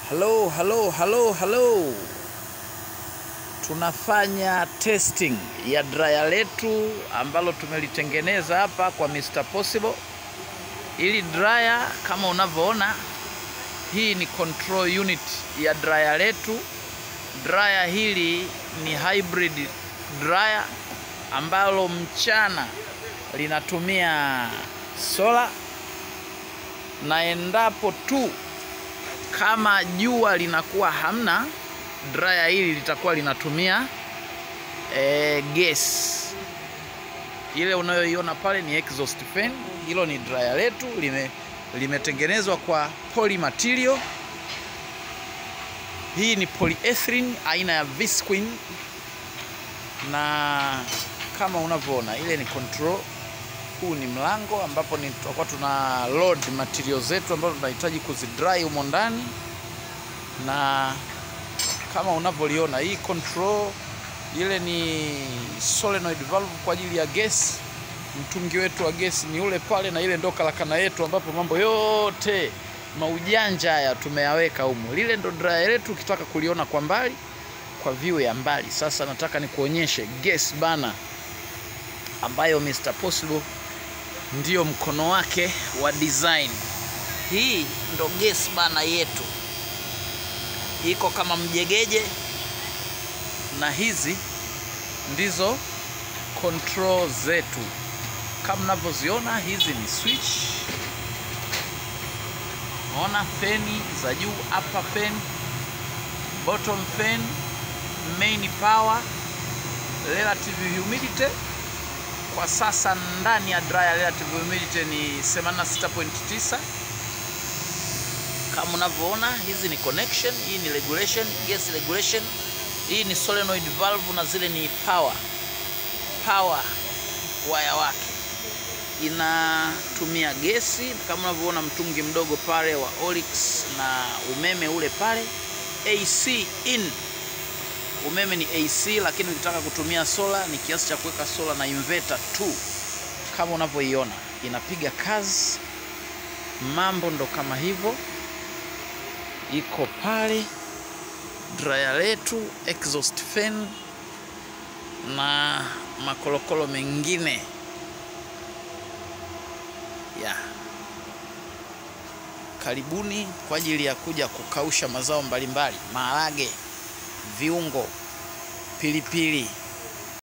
Halo, halo, halo, halo. Tunafanya testing ya dryer letu ambalo tumelitengeneza hapa kwa Mr. Possible. Ili dryer kama unavyoona, hii ni control unit ya dryer letu. Dryer hili ni hybrid dryer ambalo mchana linatumia sola na endapo tu kama jua linakuwa hamna, dryer hili litakuwa linatumia e, gas. Ile unayoiona pale ni exhaust fan. Hilo ni dryer letu lime limetengenezwa kwa poly material. Hii ni polyethylene aina ya Visqueen, na kama unavyoona ile ni control huu ni mlango ambapo ni tutakuwa tuna load material zetu ambazo tunahitaji kuzidry humo ndani, na kama unavyoliona hii control ile ni solenoid valve kwa ajili ya gesi. Mtungi wetu wa gesi ni ule pale, na ile ndo kalakana yetu ambapo mambo yote maujanja haya tumeyaweka humo. Lile ndo dryer letu, ukitaka kuliona kwa mbali, kwa view ya mbali. Sasa nataka nikuonyeshe gas bana ambayo Mr. Possible ndiyo mkono wake wa design. Hii ndo gas bana yetu, iko kama mjegeje, na hizi ndizo control zetu kama mnavyoziona. Hizi ni switch, naona feni za juu, upper fan, bottom fan, main power, relative humidity kwa sasa ndani ya dryer relative humidity ni 86.9 kama unavyoona. Hizi ni connection, hii ni regulation, gas regulation, hii ni solenoid valve na zile ni power power waya wake inatumia gesi kama unavyoona, mtungi mdogo pale wa Olix na umeme ule pale, AC in umeme ni AC, lakini ukitaka kutumia sola ni kiasi cha kuweka sola na inverter tu, kama unavyoiona inapiga kazi. Mambo ndo kama hivyo, iko pale dryer letu, exhaust fan na makolokolo mengine ya karibuni kwa ajili ya kuja kukausha mazao mbalimbali, maharage viungo, pilipili